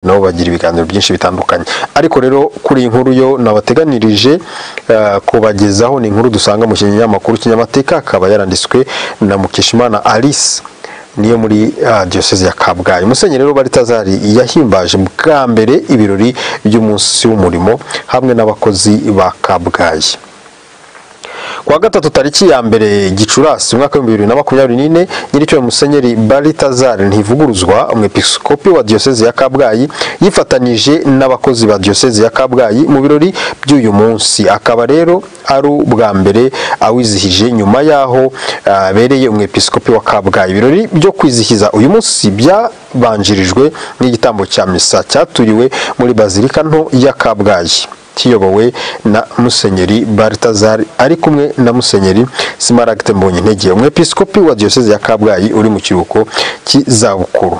nabo bagira ibiganiro byinshi bitandukanye ariko rero kuri iyi nkuru yo nabateganirije eh, kubagezaho ni inkuru dusanga mu kinyamakuru kinyamateka akaba yaranditswe na mukeshimana alice niyo muri ah, diyoseze ya kabgayi musenyeri rero baritazari yahimbaje bwa mbere ibirori by'umunsi w'umurimo hamwe n'abakozi ba kabgayi kuwa gatatu tariki ya mbere gicurasi umwaka w'ibihumbi bibiri na makumyabiri n'ine nyiricyubahiro musenyeri baritazari ntivuguruzwa umwepiskopi wa diyosezi ya kabgayi yifatanije n'abakozi ba diyosezi ya kabgayi mu birori by'uyu munsi akaba rero ari ubwa mbere awizihije nyuma y'aho abereye umwepiskopi wa kabgayi ibirori byo kwizihiza uyu munsi byabanjirijwe n'igitambo cya misa cyaturiwe muri bazilika nto ya kabgayi kiyobowe na musenyeri baritazari ari kumwe na musenyeri simaragite mbonye intege umwepiskopi wa diyoseze ya kabgayi uri mu kiruhuko cy'izabukuru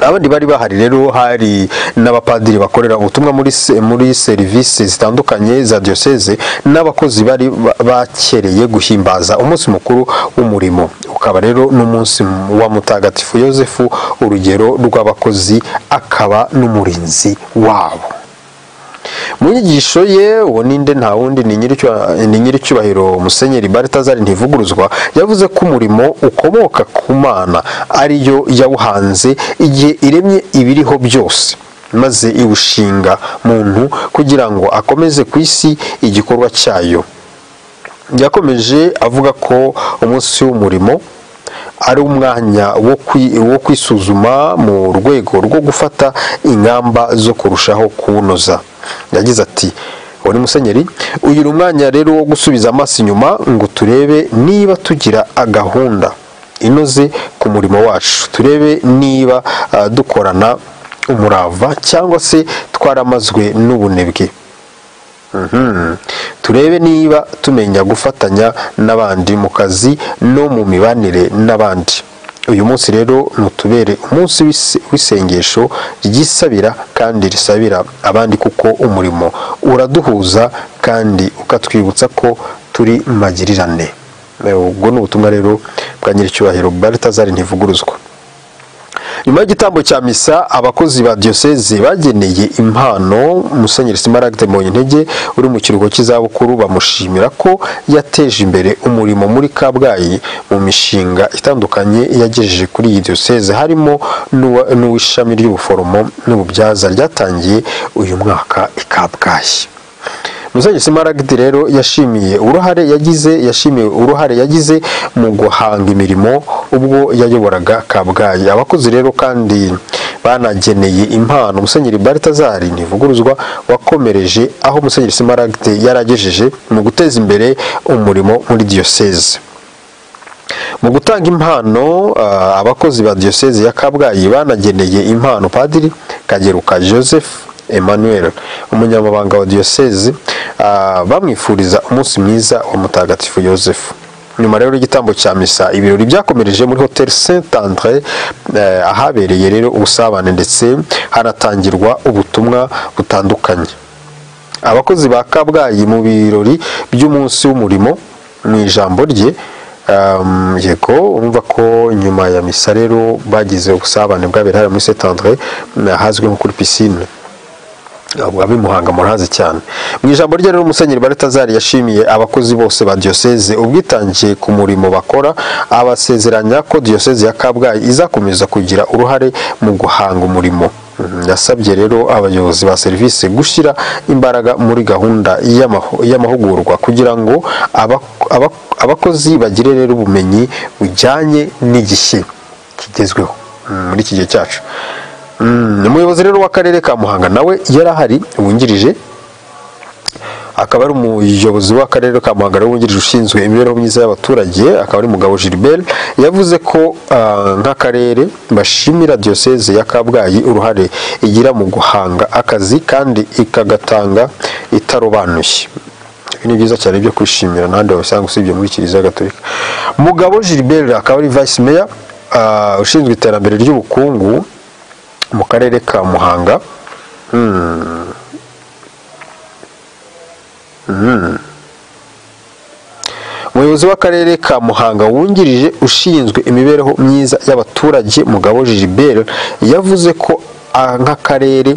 abandi bari bahari rero hari n'abapadiri bakorera ubutumwa muri se- muri serivisi zitandukanye za diyoseze n'abakozi bari ba- bakereye guhimbaza umunsi mukuru w'umurimo ukaba rero n'umunsi wa mutagatifu yosefu urugero rw'abakozi akaba n'umurinzi wabo mu nyigisho ye uwo ninde nta wundi ni nyiricyubahiro- ni nyiricyubahiro musenyeri baritazari ntivuguruzwa yavuze ko umurimo ukomoka ku mana ariyo yawuhanze igihe iremye ibiriho byose maze iwushinga muntu kugira ngo akomeze ku isi igikorwa cyayo yakomeje avuga ko umunsi w'umurimo ari umwanya wo kwi- wo kwisuzuma mu rwego rwo gufata ingamba zo kurushaho kuwunoza yagize ati uwo ni musenyeri uyu ni umwanya rero wo gusubiza amaso inyuma ngo turebe niba tugira gahunda inoze ku murimo wacu turebe niba ah, dukorana umurava cyangwa se twaramazwe n'ubunebwe Mhm. turebe niba tumenya gufatanya n'abandi mu kazi no mu mibanire n'abandi uyu munsi rero nutubere umunsi w'ise- w'isengesho ryisabira kandi risabira abandi kuko umurimo uraduhuza kandi ukatwibutsa ko turi magirirane Eh, ubwo ni ubutumwa rero bwa nyiricyubahiro baritazari ntivuguruzwa nyuma y'igitambo cya misa abakozi ba diyoseze bageneye impano musenyeri simaragde intege uri mu kiruhuko cy'izabukuru bamushimira ko yateje imbere umurimo muri kabgayi mu mishinga itandukanye yagejeje kuri iyi diyoseze harimo n'uwa- n'uw'ishami ry'ubuforomo n'ububyaza ryatangiye uyu mwaka i kabgayi musenyeri simaragde rero yashimiye uruhare yagize yashimiye uruhare yagize mu guhanga imirimo ubwo yayoboraga kabgayi abakozi rero kandi banageneye impano musenyeri baritazari ntivuguruzwa wakomereje aho musenyeri simaragde yaragejeje mu guteza imbere umurimo muri diyoseze mu gutanga impano ah, abakozi ba diyoseze ya kabgayi banageneye impano padiri kageruka joseph emmanuel umunyamabanga wa diyoseze ah, bamwifuriza umunsi mwiza wa mutagatifu joseph nyuma rero y'igitambo cya misa ibirori byakomereje muri hotel saint andre eh, ahabereye rero ubusabane ndetse hanatangirwa ubutumwa butandukanye abakozi ba kabgayi mu birori by'umunsi w'umurimo mu ijambo rye um, yego urumva ko nyuma ya misa rero bagize ubusabane bwabera hariya muri setandre ahazwi nko kuri pisine abimuhanga murahazi cyane mu ijambo rye rero musenyeri baritazari yashimiye abakozi bose ba diyoseze ubwitange ku murimo bakora abasezeranya ko diyoseze ya kabgayi izakomeza kugira uruhare mu guhanga umurimo Mhm, yasabye rero abayobozi ba serivisi gushyira imbaraga muri gahunda y'amahu- y'amahugurwa kugira ngo abako- abako- abakozi bagire rero ubumenyi bujyanye n'igihe kigezweho mm, muri iki gihe cyacu Mm, umuyobozi rero w'akarere ka muhanga nawe yari ahari wungirije akaba ari umuyobozi w'akarere ka muhanga rero wungirije ushinzwe imibereho myiza y'abaturage akaba ari mugabo gilbert yavuze ko ah, nk'akarere bashimira diyoseze ya kabgayi uruhare igira mu guhanga akazi kandi ikagatanga itarobanuye ibi ni byiza cyane byo kwishimira n'ahandi wabisanga usibye muri kiliziya gatolika mugabo gilbert akaba ari vice mayor ah, ushinzwe iterambere ry'ubukungu mu karere ka muhanga Hmm. Hmm. umuyobozi w'akarere ka muhanga wungirije ushinzwe imibereho myiza y'abaturage mugabo gilbert yavuze ko ah, nk'akarere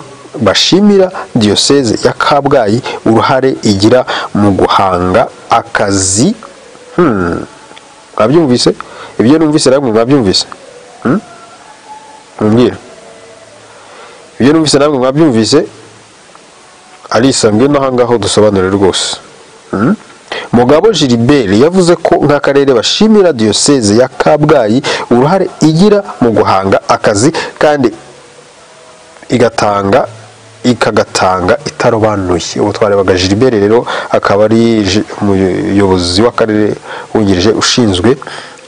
bashimira diyoseze ya kabgayi uruhare igira mu guhanga akazi Hmm. mwabyumvise ibyo numvise namwe mwabyumvise Hmm? mumbwire ibyo numvise namwe mwabyumvise arisa ngwino aha ngaho dusobanure rwose Hmm? mugabo gilbert yavuze ko nk'akarere bashimira diyoseze ya kabgayi uruhare igira mu guhanga akazi kandi igatanga ikagatanga itarobanuye ubu twarebaga gilbert rero akaba ari ji- umuyobozi w'akarere wungirije ushinzwe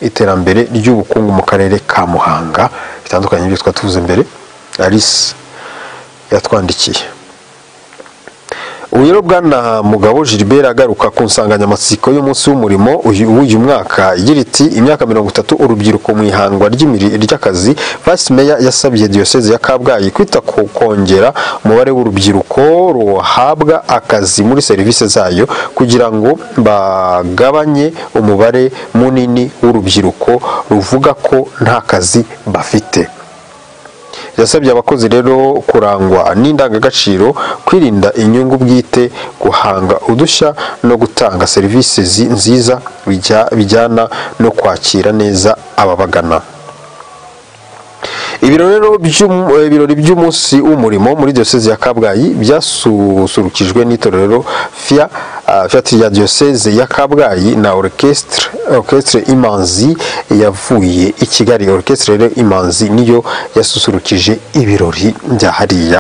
iterambere ry'ubukungu mu karere ka muhanga bitandukanye n'ibyo twari tuvuze mbere alice yatwandikiye ubu rero bwana mugabo gilbert agaruka ku nsanganyamatsiko y'umunsi w'umurimo uyu- w'uyu mwaka igira iti imyaka mirongo itatu urubyiruko mu ihangwa ry'imiri- ry'akazi vice meya yasabye diyoseze ya kabgayi kwita ku kongera umubare w'urubyiruko ruhabwa akazi muri serivisi zayo kugira ngo bagabanye umubare munini w'urubyiruko ruvuga ko nta kazi bafite yasabye abakozi rero kurangwa n'indangagaciro kwirinda inyungu bwite guhanga udushya no gutanga serivisi zi- nziza bijya- bijyana no kwakira neza ababagana ibiro rero by'um- eh, ibirori by'umunsi w'umurimo muri diyoseze ya kabgayi byasusurukijwe n'itorero fia ah, fiat ya diyoseze ya kabgayi na orchestre orchestre imanzi yavuye i kigali orchestre rero imanzi niyo yasusurukije ibirori bya hariya